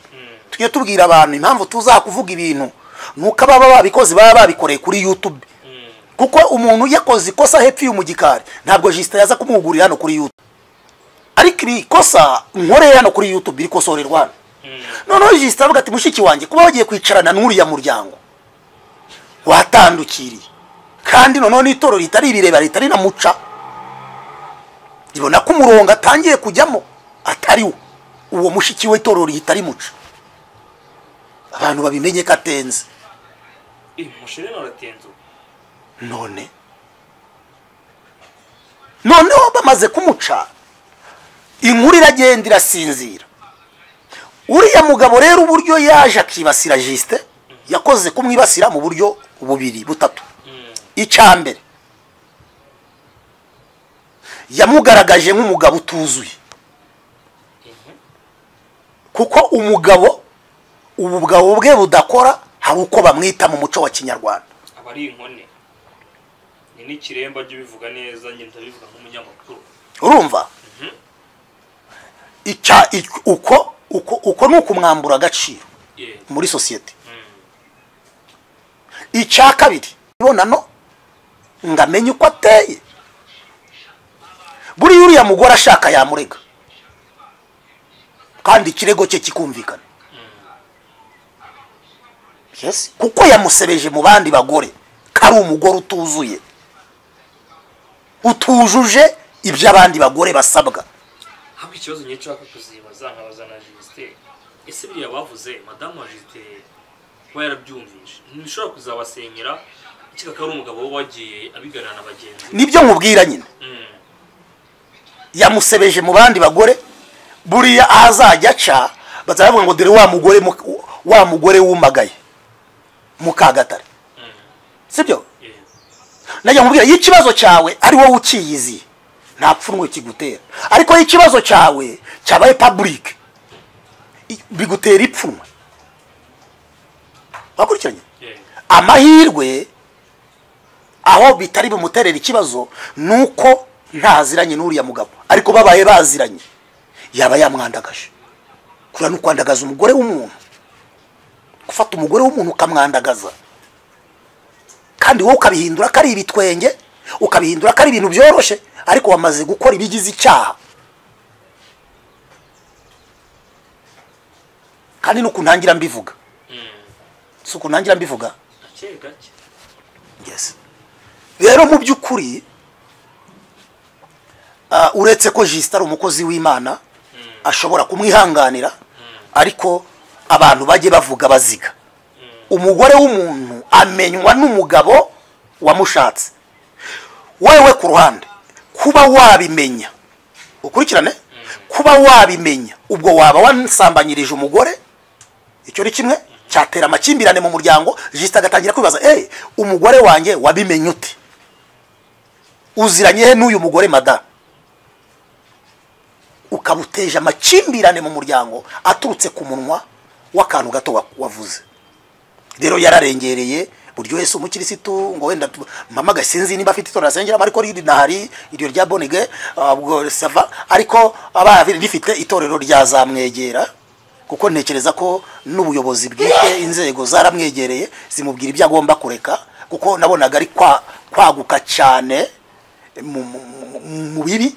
tujye tubwira abantu impamvu tuzakuvuga ibintu ni uko ababa babikoze baba babikoreye kuri yutube kuko umuntu yakoze ikosa hepfo mu gikari ntabwo jisita yaza kumuhugurira hano kuri yutube ariko iri kosa nkoreye hano kuri yutube iri kosorerwa hano noneho jisita avuga ati mushiki wanjye kuba wagiye kwicarana n'uriya muryango watandukiriye kandi noneho n'itorero ritari irireba ritari na muca ribona ko umurongo atangiye kujyamo atari wo uwo mushiki w'itorero ritari muca abantu babimenye ko atenze Eh, mushire none aratenze ubu none noneho bamaze kumuca inkuru iragenda irasinzira uriya mugabo rero uburyo yaje akibasira jisite yakoze kumwibasira mu buryo bubiri butatu icya mbere yamugaragaje nk'umugabo utuzuye kuko umugabo ubugabo bwe budakora hari uko bamwita mu muco wa kinyarwanda aba ari inkone ni n'ikiremba jya ubivuga neza njye ndabivuga nk'umunyamakuru urumva icya ic- uko uko uko ni ukumwambura agaciro Eh, muri sosiyete icya kabiri ibonano ngo amenye uko ateye buriya uriya mugore ashaka yamurega kandi ikirego cye kikumvikana Yes, kuko yamusebeje mu bandi bagore ko ari umugore utuzuye utujuje ibyo abandi bagore basabwa ahubwo ikibazo njye nshaka kuzibaza nkabaza na jisite ese biriya bavuze madamu wa jisite kuba yarabyumvise ntibishobora kuzabasenyera kikaba ari umugabo we wagiye abiganira na bagenzi be. nibyo nkubwira nyine Mm. yamusebeje mu bandi bagore buriya aho azajya aca bazavuga ngo dore wa mugore mu- wa mugore wumagaye mukagatare sibyo Eh, najya nkubwira iyo ikibazo cyawe ari wowe ukiyiziye nta pfunwe kigutera ariko iyo ikibazo cyawe cyabaye public i- bigutera ipfunwe wakurikiranye eh, amahirwe aho bitari bumuterera ikibazo ni uko ntaziranye n'uriya mugabo ariko babaye baziranye yaba yamwandagaje kura ni ukwandagaza umugore w'umuntu gufata umugore w'umuntu ukamwandagaza kandi wowe ukabihindura ko ari ibitwenge ukabihindura ko ari ibintu byoroshye ariko wamaze gukora ibigize icyaha kandi nuko ntangira mbivuga si uku ntangira mbivuga gake gake yes rero mu by'ukuri ah, uretse ko jisita ari umukozi w'imana ashobora kumwihanganira ariko abantu bajye bavuga baziga umugore w'umuntu amenywa n'umugabo wamushatse wewe ku ruhande kuba wabimenya ukurikirane kuba wabimenya ubwo waba wasambanyirije umugore icyo ni kimwe cyatera amakimbirane mu muryango jisita agatangira kwibaza eee umugore wanjye wabimenye ute uziranye he n'uyu mugore madamu ukaba uteje amakimbirane mu muryango aturutse ku munwa w'akantu gato wa- wavuze rero yararengereye buryo wese umukirisitu ngo wenda tu- mpamagaye sinzi niba afite itorero asengeramo ariko riri nahari iryo rya bonige ubwo sava ariko aba rifite itorero ryazamwegera kuko ntekereza ko n'ubuyobozi bwite inzego zaramwegereye zimubwira ibyo agomba kureka kuko nabonaga ari kwa- kwaguka cyane mu- mu- mu- mu bibi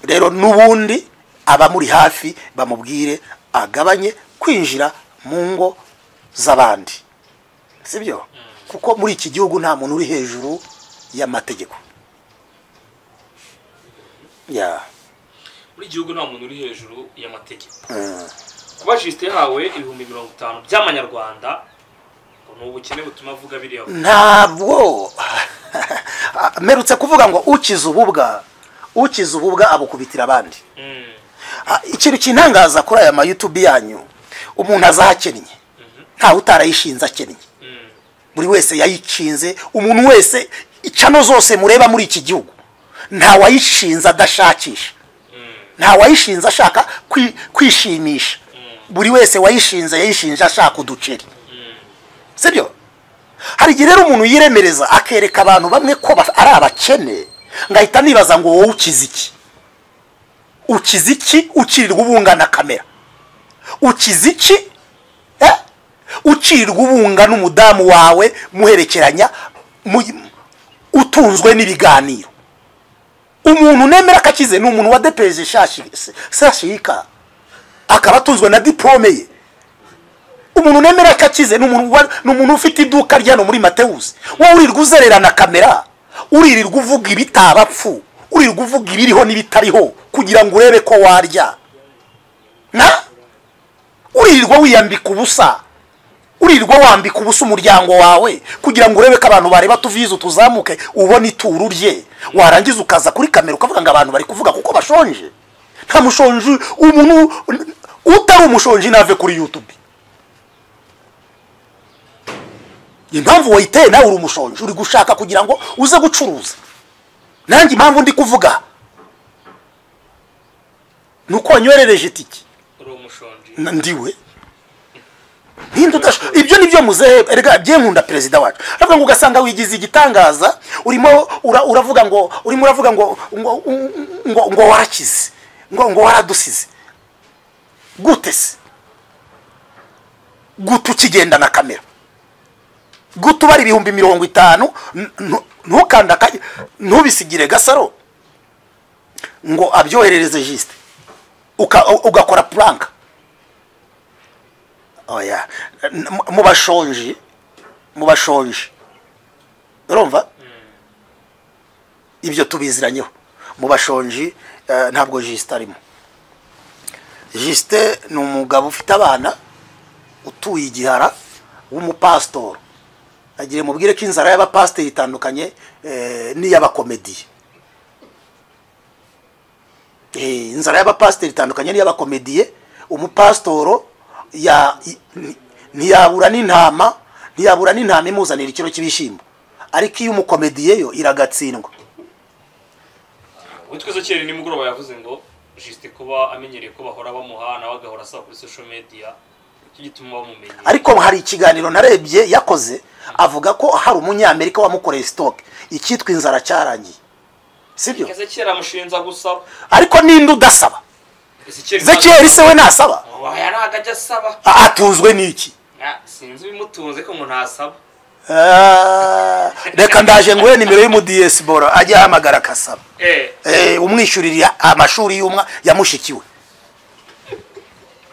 rero n'ubundi abamuri hafi bamubwire agabanye kwinjira mu ngo z'abandi sibyo kuko muri iki gihugu nta muntu uri hejuru y'amategeko ya muri gihugu nta muntu uri hejuru y'amategeko mm. kuba jisite yahawe ibihumbi mirongo itanu by'amanyarwanda ngo ni ubukene butuma avuga biriya ntabwo merutse kuvuga ngo ukize ububwa ukize ububwa abukubitira abandi Mm. Ah, ikintu kintangaza kuri aya mayutubi yanyu umuntu azahakennye ntawe utarayishinze akennye Mm. buri wese yayikinze umuntu wese icano zose mureba muri iki gihugu nta wayishinze adashakisha nta wayishinze ashaka kwi- kwishimisha buri wese wayishinze yayishinje ashaka uduceri sibyo hari igihe rero umuntu yiremereza akereka abantu bamwe ko ba- ari abakene ngahita nibaza ngo wowe ukize iki ukize iki ukirirwa ubungana kamera ukize iki eh? ucirirwa ubunga n'umudamu wawe muherekeranya mu- utunzwe n'ibiganiro umuntu nemera akakize ni umuntu wadepeje sashika akaba atunzwe na diplome ye umuntu nemera akakize ni umuntu wa- ni umuntu ufite iduka rya hano muri matewusi wowe urirwa uzererana kamera uririrwa uvuga ibitabapfu uririrwa uvuga ibiriho n'ibitariho kugira ngo urebe ko warya na uririrwa wiyambika ubusa uririrwa wambika ubusa umuryango wawe kugira ngo urebe ko abantu bareba tuvize tuzamuke ubone ituru rye warangiza ukaza kuri kamera ukavuga ngo abantu bari kuvuga kuko bashonje nta mushonji umuntu utari umushonji nave kuri yutube impamvu wayiteye nawe uri umushonji uri gushaka kugira ngo uze gucuruza nanjye impamvu ndi kuvuga ni uko wanywerereje itiki uri umushonji na- ndiwe ninde udasho ibyo nibyo muzehe erega bye nkunda perezida wacu aravuga ngo ugasanga wigize igitangaza urimo ura- uravuga ngo urimo uravuga ngo ngo ngo, ngo warakize ngo ngo waradusize gute se gute ukigenda na kamera gute ubara ibihumbi mirongo itanu n- n- ntukanda aka- ntubisigire gasaro ngo abyoherereze jisite uka- ugakora puranka oya N- mu- mu bashonji mu bashonji urumva ibyo tubiziranyeho mu bashonji eh, ntabwo jisite arimo jisite ni umugabo ufite abana utuye igihara w'umupasitori agiye mubwire ko inzara y'abapasiteri itandukanye eh, n'iy'abakomediye Eh, inzara y'abapasiteri itandukanye n'iy'abakomediye umupasitoro ya- i- ni- ntiyabura n'intama ntiyabura n'intama imuzanira ikiro cy'ibishyimbo ariko iyo umukomediye yo iragatsindwa witwa izo kera nimugoroba yavuze ngo jisite kuba amenyereye ko bahora bamuha nawe agahora asaba kuri social media nicyo gituma bamumenye ariko hari ikiganiro narebye yakoze avuga ko hari umunyamerika wamukoreye sitoke icyitwa inzara cyarangiye sibyo ezekiyeli amushinja gusaba ariko ninde udasaba ezekiyeli zekiyeri se we nasaba waya ntago ajya asaba A- atunzwe n'iki Ah, sinzi ibimutunze ko ngo ntasaba Ah, reka ndaje nguhe nimero y'umudiyesiboro ajye ahamagara akasaba eh eh, umwishyurira amashuri y'umwa yamushikiwe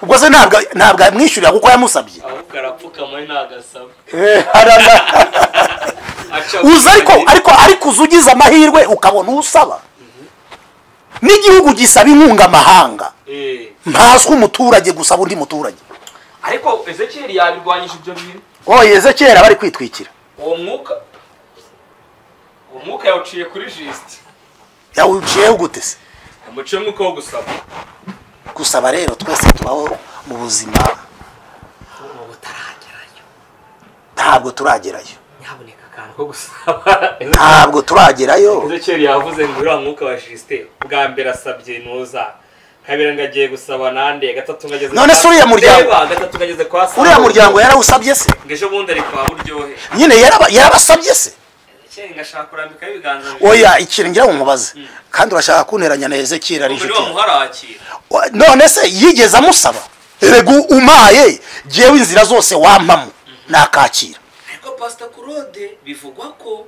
ubwo se ntabwo ntabwo yamwishyurira kuko yamusabye ahubwo arapfukama we ntago asaba Aca- uza ariko ariko ariko uza ugize amahirwe ukabona usaba n'igihugu gisaba inkunga amahanga Eh, ntaswe umuturage gusaba undi muturage ariko ezekiyeli yabirwanyije ibyo bintu oye ezekiyeli bari kwitwikira uwo mwuka uwo mwuka yawuciye kuri jisite yawuciyeho gute se umuco w'umwuka wo gusaba gusaba rero twese tubaho mu buzima ntabwo turagerayo nyamuneka akantu ko gusaba ntabwo turagerayo ezekeri yavuze ngo uriya mwuka wa jisite bwa mbere asabye ntuza kabiri ngo agiye gusaba nande gatatu ngageze None se uriya muryango- gatatu ngageze kwa saa uriya muryango yarawusabye se ngo ejo bundi ari kwa buryohe nyine yaraba- yarabasabye se ezekeri ngashaka kurambikaho ibiganza bibiri oya ikintu ngira ngo umubaze kandi urashaka kunteranya na ezekiri ari umubiri inshuti yawe. wamuharakira Wa- none se yigeze amusaba erega umaye jewe inzira zose wampamo nakakira ariko pasita kurode bivugwa ko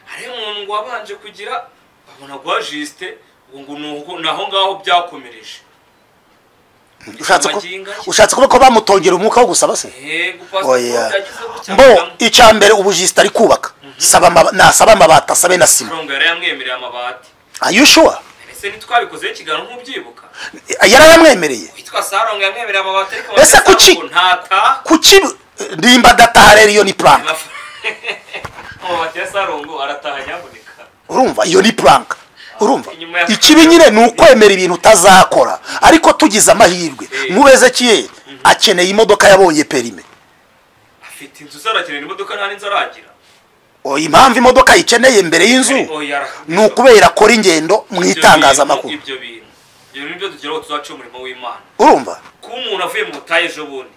hari umuntu ngo wabanje kugira babona guha jisite ngo ngo ni uko- ni aho ngaho byakomereje ushatse ko Amaginga ye. ushatse kuba ko bamutongera umwuka wo gusaba se yego pasita oya kurode yagezeho mbo gucyangamo icya mbere ubu jisita ari kubaka saba amaba- nasaba amabati asabe na sima mirongo yari yamwemereye amabati ayushuwa ese ntitwabikozeho ikiganiro nk'ubyibuka yarayamwemereye witwa sarongo yamwemereye amabati ariko Ese abasaba kuki? ngo ntata kuki nimba adataha rero iyo ni puranka Amafa- amabati ya sarongo arataha nyaboneka urumva iyo ni puranka urumva Inyuma ya- ikibi nyine ni ukwemera ibintu utazakora ariko tugize amahirwe Eh. nk'ubeze kiye akeneye imodoka yabonye perime afite inzu zarakenera imodoka nta n'inzu aragira O, impamvu imodoka yikeneye mbere y'inzu Oya, ara- ni ukubera akora ingendo mu Ibyo itangazamakuru bintu- ibyo bintu ibyo bintu nibyo tugira ngo tuzaca umurimo w'imana urumva kuba umuntu avuye mu butayu ejo bundi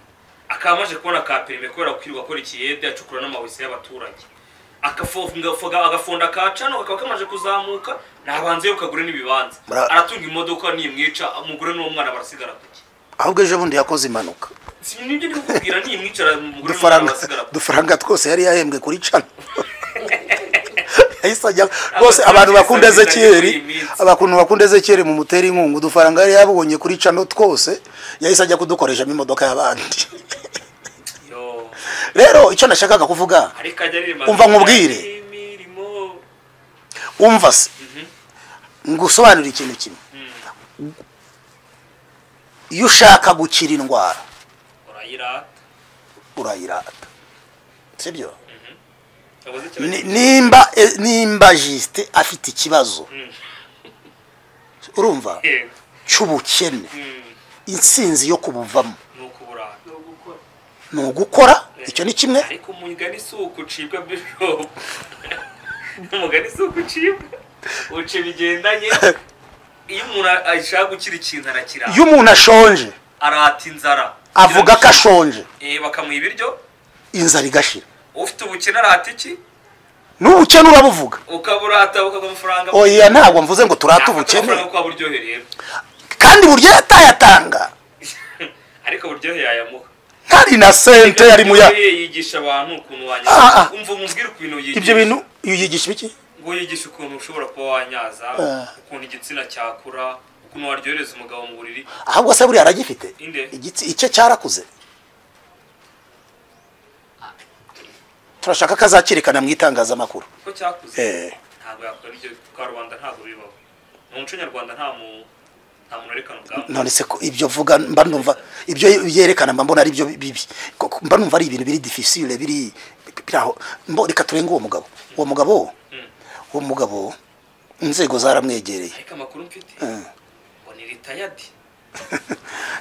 akaba amaze kubona ka perime kubera kwirirwa akora ikiyede acukura n'amawese y'abaturage Agafoga- foga- agafonda ka cano kakaba kamaze kuzamuka ntabanze yo kagure n'ibibanza Bra- aratunga imodoka nimwica umugore n'uwo mwana barasigara ku gihe ahubwo ejo bundi yakoze impanuka si nibyo ndi kukubwira nimwicara umugore n'uwo mwana udufaranga barasigara ku udufaranga twose yari yahembwe kuri cana yahise ajya rwose abantu bakunda ezekiyeri abantu bakunda ezekiyeri mu mutera inkunga udufaranga yari yabonye kuri cano twose yahise ajya kudukoreshamo imodoka y'abandi gihe. Yo, rero icyo nashakaga kuvuga ariko ajya aririmba Umva nkubwire. imirimo umva se ngusobanurire ikintu kimwe iyo ushaka gukira indwara urayirata urayirata sibyo Yavuze ikintu Ni- nimba e- nimba jisite afite ikibazo Mm. urumva yego cy'ubukene Mm, insinzi yo kubuvamo ni ukuburata ni ugukora icyo ni kimwe ariko umugani si uko ucibwa bishop umugani si uko ucibwa uca bigendanye iyo umuntu ashaka gukira ikintu arakira iyo umuntu ashonje arata inzara avuga ko ashonje Eh, bakamuha ibiryo inzara igashira ufite ubukene arata iki n'ubukene urabuvuga ukaburata bukaguha amafaranga oya ntabwo mvuze ngo turate Yafata ubukene amafaranga kwa buryohe rero kandi buryo yatayatanga ariko buryohe yayamuha ntari na sente yari mu ya Buryohe yigisha abantu ukuntu Ah, wanyaza ah. umva umubwire ukuntu yigisha ibyo bintu iyo yigisha iki ngo yigisha ukuntu ushobora kuba wanyaza Ah. ukuntu igitsina cyakura ukuntu waryohereza umugabo mu buriri ahubwo se buriya aragifite Inde. igitsi icye cyarakuze turashaka ko azakirikana mu itangazamakuru ko cyakuze Eh, ntabwo yakora ibyo karubanda ntabwo bibaho mu muco nyarwanda nta mu nta muntu werekana ubwambure none se ko ibyo vuga mba numva ibyo yerekana mba mbona ari byo bibi Ko- mba numva ari ibintu biri difficile biri biri aho mbo reka turenge uwo mugabo uwo mugabo Mm. uwo mugabo inzego zaramwegereye ariko amakuru mfite Eh. ngo ni ritayadi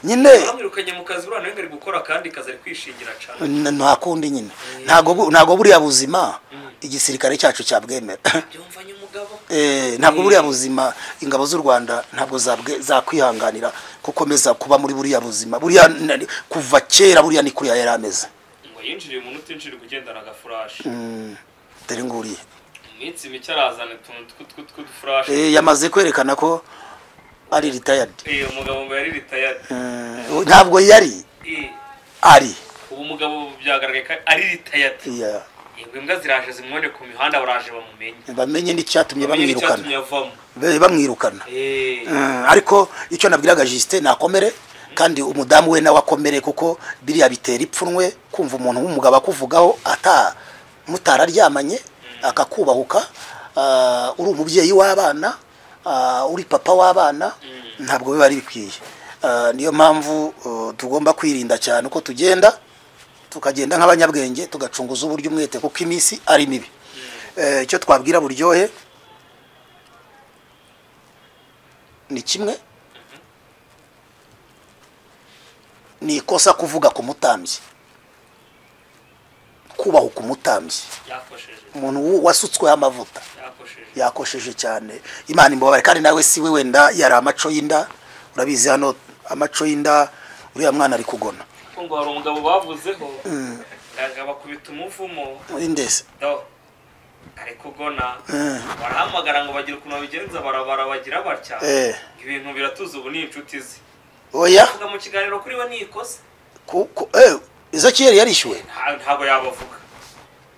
nyine bamwirukanye mu kazi uriya nawe ngo ari gukora akandi kazi ari kwishingira cyane n- nta kundi nyine ntago bu- ntago buriya buzima igisirikare cyacu cyabwemera byumvanye umugabo Eh, ntabwo buriya buzima ingabo z'u rwanda ntabwo zabwe- zakwihanganira gukomeza kuba muri buriya buzima buriya n- kuva kera buriya ni kuriya yari ameze ngo yinjiriye umuntu utinjirira ugendana agafurashi Mm, dore nguriye mu minsi mike arazana utuntu tw'utwo tw'udufurashi Eh, yamaze kwerekana ko ari ritayadi Eh, umugabo ngo yari ritayadi ntabwo yari Eh, ari ubu umugabo byagaragaye ko ari ritayadi Yeah. yego imbwa ziraje zimubone ku mihanda baraje bamumenye bamenye n'icyatumye bamenye bamwirukana n'icyatumye avamo Be- bamwirukana Eh, Mm, ariko icyo nabwiraga jisite nakomere kandi umudamu we nawe akomere kuko biriya bitera ipfunwe kumva umuntu w'umugabo akuvugaho ata mutararyamanye akakubahuka ah, uri umubyeyi w'abana ah, uri papa w'abana ntabwo biba ari bikwiye Ah, niyo mpamvu uh, tugomba kwirinda cyane uko tugenda tukagenda nk'abanyabwenge tugacunguza uburyo umwete kuko iminsi ari mibi Eh, icyo twabwira buryohe ni kimwe ni ikosa kuvuga ku mutambyi ko kubahuka umutambyi yakosheje umuntu wu- wasutsweho amavuta yakosheje yakosheje cyane imana imbabare kandi nawe si we wenda yari amaco y'inda urabizi hano amaco y'inda uriya mwana ari kugona kuko ngo hari umugabo bavuzeho ndaga bakubita umuvumo ndese do ari kugona barahamagara ngo bagire ukuntu babigenza barabara bagira batya Eh. ibintu biratuza ubu ni inshuti ze oya avuga mu kiganiro kuri we ni ikosa ku- ku- eh, ezekiyeli yarishyuwe Nta- ntabwo yabavuga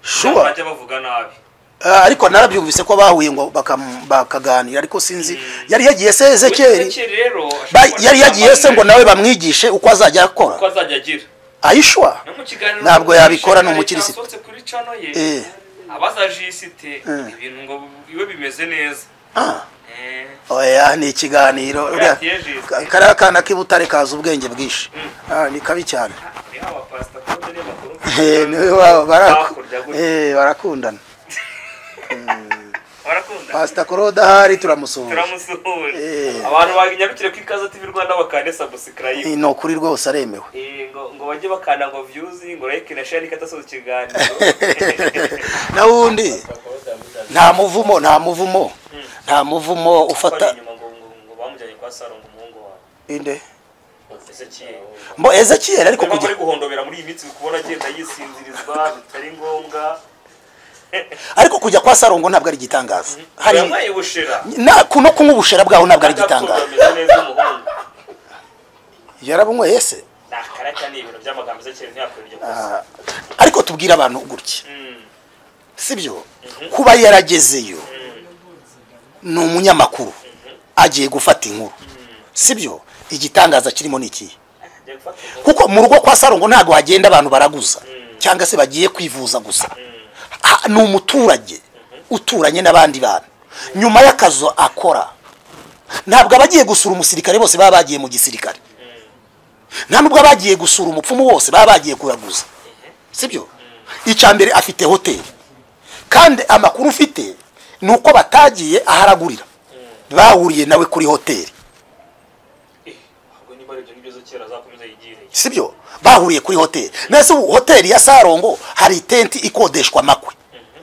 shuwa bajya bavuga nabi Ah, ariko narabyumvise ko bahuye ngo bakam- bakaganira ariko sinzi yari yagiye se ezekiyeli Ezekiel rero Ba- ashobora yari yagiye se ngo kuba nawe bamwigishe uko azajya ko akora azajya agira ayishwa no mu kiganiro Ntabwo yabikora, ni umukirisitu. cyasohotse kuri cano ye Eh. abaza jisite Eh. ibintu ngo iwe bimeze neza Ah, Eh, oya ni ikiganiro uriya- Kariya tiyeje. ka- kariya kana k'ibutare kazi ubwenge bwinshi Ah, ni kabi cyane hariho abapasita kandi niyo bakuru Eh, ni we wabo, baraku- hakurya gutya. eh, barakundana barakunda pasita korode ahari turamusuhuza turamusuhuje Eh. abantu banyarukire ku ikaze tv rwanda bakande sabusikarayibu ni ukuri rwose aremewe Eh, ngo ngo bajye bakanda ngo viyuzi ngo like na share ikatasoza ikiganiro na wundi nta muvumo nta muvumo nta muvumo ufata Bari inyuma ngo ngo- ngo bamujyanye kwa saro ngo umuhungu wawe inde ese kiye mbo ezekiyeli ariko kuko kugira ari guhondobera muri iyi minsi uri kubona agenda yisinzirizwa bitari ngombwa ariko kujya kwa sarongo ntabwo ari igitangaza hari yambaye ubushera na kuno kunywa ubushera bwaho ntabwo ari agapfundo igitangaza ameze neza umuhungu yarabunyweye se ni akaraka ni ibintu by'amagambo ese kintu ntiyakora iryo kosa Ah, ariko tubwire abantu gutya Mm, sibyo kuba yaragezeyo ni umunyamakuru agiye gufata inkuru sibyo igitangaza kirimo ni ikihe agiye gufata ubu. kuko mu rugo kwa sarongo ntabwo hagenda abantu baraguza cyangwa se bagiye kwivuza gusa Ha- ni umuturage uturanye n'abandi bantu nyuma y'akazi akora ntabwo abagiye gusura umusirikare bose baba bagiye mu gisirikare nta nubwo abagiye gusura umupfumu bose baba bagiye kuraguza sibyo icya mbere afite hoteli kandi amakuru ufite ni uko batagiye aharagurira bahuriye nawe kuri hoteli Eh, ahubwo niba ari ibyo ngibyo zo kera azakomeza yigireye sibyo bahuriye kuri hoteli mbese ubu hoteli ya sarongo hari itenti ikodeshwa amakwe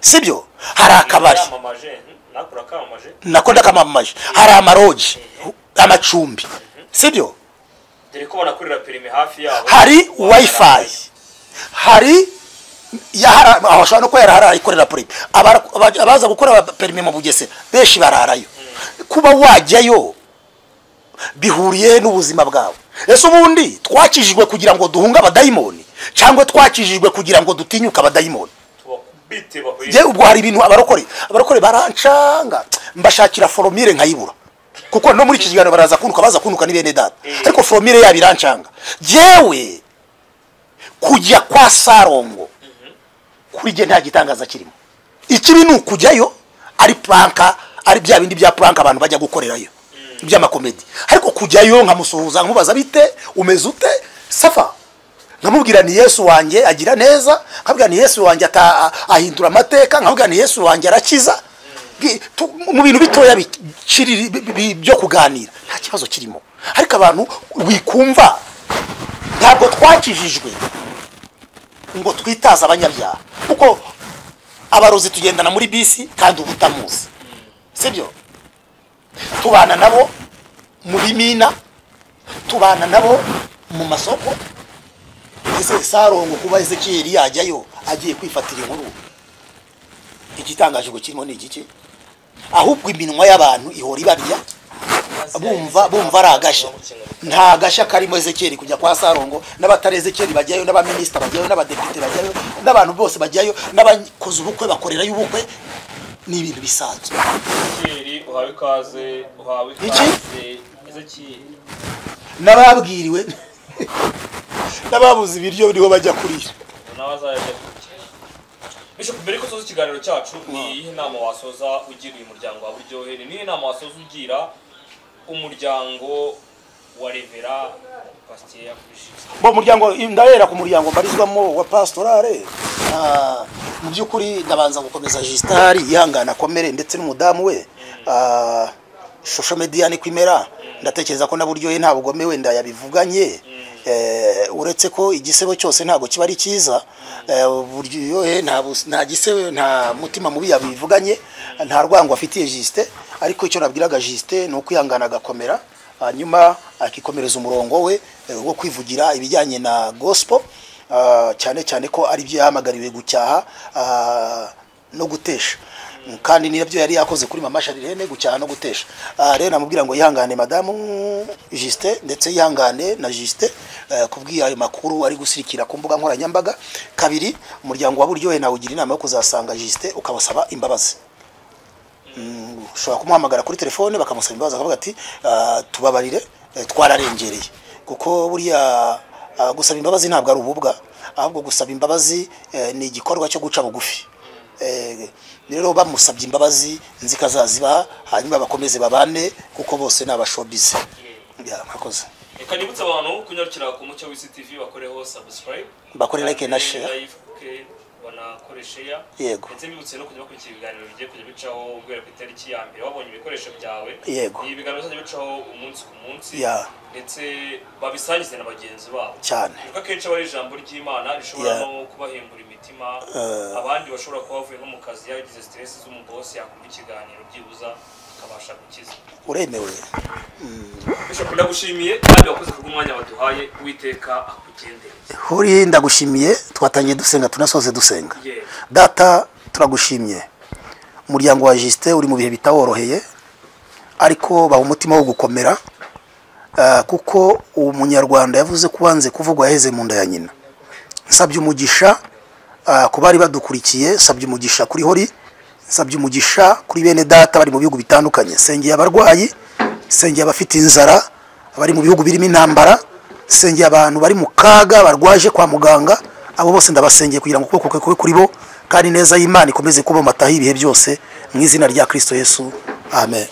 sibyo hari akabari yamamaje mm, nako urakamamaje nako ndakamamaje hari amaroji amacumbi sibyo dore ko banakorera perime hafi yabo hari wifi hari yahara- aho ashobora no kuba yarahara ikorera perime Abara- aba- abaza gukora perime mu bugesera benshi bararayo kuba wajyayo bihuriye n'ubuzima bwawe ese ubundi twakijijwe kugira ngo duhunge abadayimoni cyangwa twakijijwe kugira ngo dutinyuke abadayimoni tubakubite bahuye njye ubwo hari ibintu abarokore abarokore barancanga mbashakira foromire nkayibura kuko no muri iki kiganiro baraza kunuka baza kunuka ni bene data ariko foromire yabo irancanga jyewe kujya kwa sarongo kuri jye nta gitangaza kirimo ikibi ni ukujyayo ari puranka ari bya bindi bya puranka abantu bajya gukorerayo by'amakomedi ariko kujyayo nkamusuhuza nkamubaza bite umeze ute safa nkamubwira ni yesu wanjye agira neza nkabwira ni yesu wanjye ata- ahindura amateka nkabwira ni yesu wanjye arakiza Bi- tu- mu bintu bitoya bikiri- bi- bi- byo kuganira nta kibazo kirimo ariko abantu wikumva ntabwo twakijijwe ngo twitaze abanyabyaha kuko abarozi tugendana muri bisi kandi uba utamuzi sibyo tubana nabo mu bimina tubana nabo mu masoko ese sarongo kuba ezekiyeli yajyayo agiye kwifatira inkuru igitangaje ngo kirimo ni igiki ahubwo iminwa y'abantu ihora ibarya bumva bumva ari agashya nta gashya karimo ezekiyeli kujya kwa sarongo n'abatari ezekiyeli bajyayo n'abaminisita bajyayo n'abadepite bajyayo n'abantu bose bajyayo n'abakoze ubukwe bakorerayo ubukwe ni ibintu bisanzwe Ezekiyeli, uhawe ikaze uhawe Iki? ikaze Ezekiyeli. n'ababwiriwe n'ababuze ibiryo niho bajya kurira nawe azajya kurya bishop mbere yuko usoza ikiganiro cyacu ni iyihe nama wasoza ugira uyu muryango wa buryohe ni iyihe nama wasoza ugira umuryango wa revera pasiteri yakubishije bo muryango ndabera ku muryango mbarizwamo wa pastorale Ah, mu by'ukuri ndabanza gukomeza jisitari yihangana akomere ndetse n'umudamu we Ah, shosho mediya ni kwimera ndatekereza ko na buryohe nta bugome wenda yabivuganye Eh, uretse ko igisebo cyose ntabwo kiba ari cyiza eh, uburyohe nta bus- nta gisebo nta mutima mubi yabivuganye nta rwango afitiye Justin ariko icyo nabwiraga Justin ni ukwihangana agakomera hanyuma akikomereza umurongo we eh, wo kwivugira ibijyanye na gospel ah, cyane cyane ko ari byo yahamagariwe gucyaha ah, no gutesha kandi nibyo yari yakoze kuri mama Sharirene gucyaha no gutesha Ah, rero namubwira ngo yihangane madamu Justin ndetse yihangane na Justin eh, kubwira ayo makuru ari gusirikira ku mbuga nkoranyambaga kabiri umuryango wa buryohe nawe ugira inama yo kuzasanga Justin ukabasaba imbabazi Mm, ushobora kumuhamagara kuri telefone bakamusaba imbabazi akavuga ati "Ah, tubabarire eh, twararengereye kuko buriya ah, gusaba imbabazi ntabwo ari ububwa ahubwo gusaba imbabazi eh, ni igikorwa cyo guca bugufi Eh, rero bamusabye imbabazi nzikazaziba hanyuma bakomeze babane kuko bose ni abashobize Ya, mwakoze reka nibutse abantu kunyarukira ku mucyo w'isi tv bakoreho subscribe Bakore like na share. like banakore share Yego. ndetse mbibutse no kujya bakurikira ibiganiro bigiye kujya bicaho guhera ku itariki ya mbere wabonye ibikoresho byawe Yego. ibi biganiro bizajya bicaho umunsi ku munsi Ya. ndetse babisangize na bagenzi babo cyane kuko akenshi aba ari ijambo ry'imana rishobora Ya. no kubahembura imitima Eh. abandi bashobora kuba bavuye nko mu kazi yagize stress z'umugosi yakumva ikiganiro byibuza akabasha gukiza uremewe bishop ndagushimiye kandi wakoze kubw'umwanya waduhaye uwiteka akugendereze huri ndagushimiye twatangiye dusenga tunasoze dusenga Yewe. data turagushimiye umuryango wa Justin uri mu bihe bitaworoheye ariko baha umutima wo gukomera Ah, kuko uwo munyarwanda yavuze ko ubanze kuvugwa yaheze mu nda ya nyina nsabye umugisha ah, ku bari badukurikiye nsabye umugisha kuri hori nsabye umugisha kuri bene data bari mu bihugu bitandukanye sengeye abarwayi sengeye abafite inzara abari mu bihugu birimo intambara sengeye abantu bari mu kaga barwaje kwa muganga abo bose ndabasengeye kugira ngo ukuboko kwe kube kuri bo kandi neza y'imana ikomeze kuba mataho ibihe byose mu izina rya kristo yesu amen